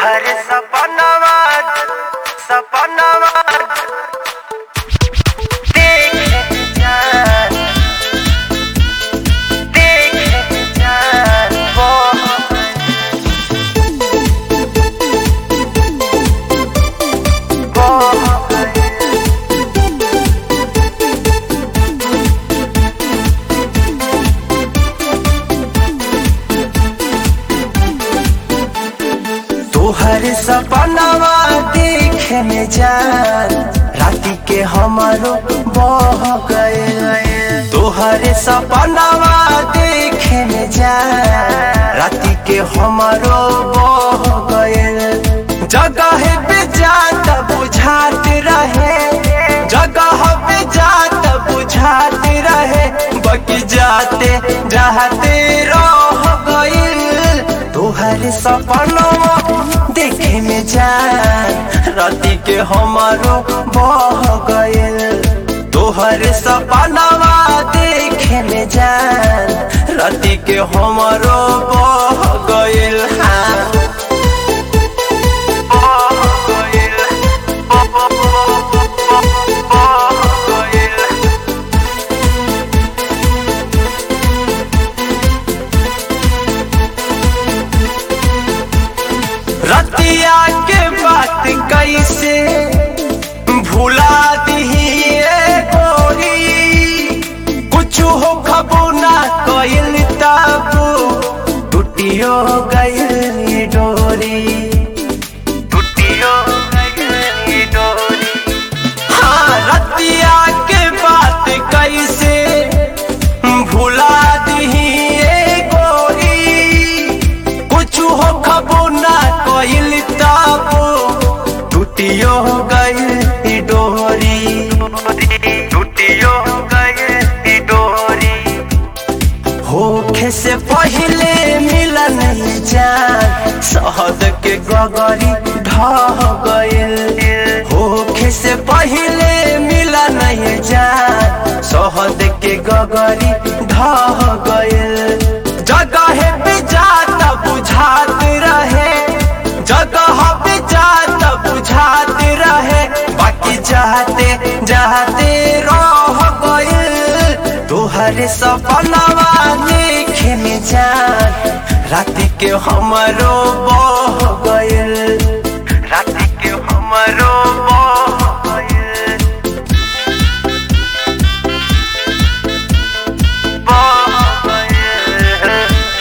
तोहर सपनवा सपनवा देख जान देख जान वो तोहर सपनवा देखे में जान राती के हमारो बह गए तोहर सपनवा देखे में जान राती के हमारो बह गए जगह पे जात बुझात रहे जगह पे जात बुझात रहे बकी जाते जाते रह गइल तोहर सपनवा देखे में जान राती के हमारो बह गइल तोहर सपनवा देखे में जान राती के हमारो बह गइल हाँ बह गइल बह गइल रतिया के बात कैसे भुला दिहिए गोरी कुछ हो खबो ना कइल ताबू टूटियो गइल ये डोरी टूटियो गइल ये डोरी हाँ रतिया के बात कैसे भुला दिहिए गोरी कुछ हो खबो ना कइल ताबो टूटियो गइल ई डोरी टूटियो गइल ई डोरी होखे से पहले मिलन जान शहद के गगरी ढह गइल होखे से पहले मिलन जान शहद के गगरी ढह गइल जगह पे जात बुझात रहे जगह पे जात बुझात रहे बाकी जाते जाते रह गइल तोहर सपनवा देखे में जान राति के हमरो बह गइल राति के हमरो बह गइल बह गइल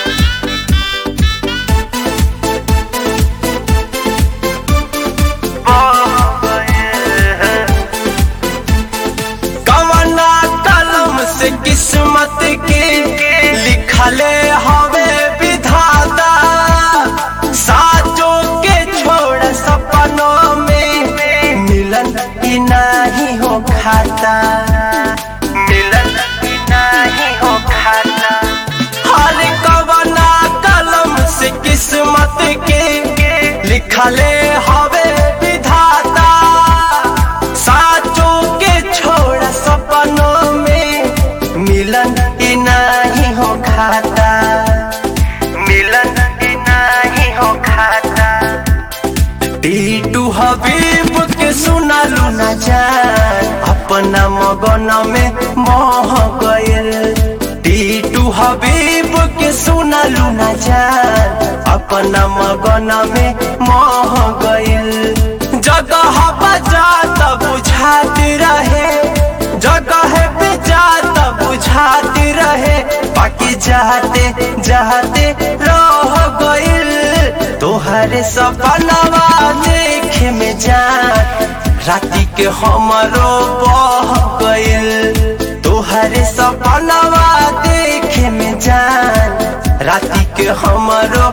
कवना कलम से किस्मत के लिखले हवे विधाता साजो के छोड़ सपनों में मिलन ही नहीं हो खाता मिलन ही नहीं हो खाता हर कवना कलम से किस्मत के लिखले हवे विधाता साचो के छोड़ सपनों में मिलन ही नहीं हो खाता मिलन ही नहीं हो खाता टीटू हबीब के सुनालू न जान अपना मगन में मोह गइल टीटू हबीब के सुनालू न जान अपना मगन में मोह गइल जगह बजात बुझात रहे जगह पे जात बुझात रहे बाकी जाते जाते रह गइल तोहर सपनवा देखे में जान राति के हमरो बह गइल तोहर सपनवा देखे में जान राति के हमरो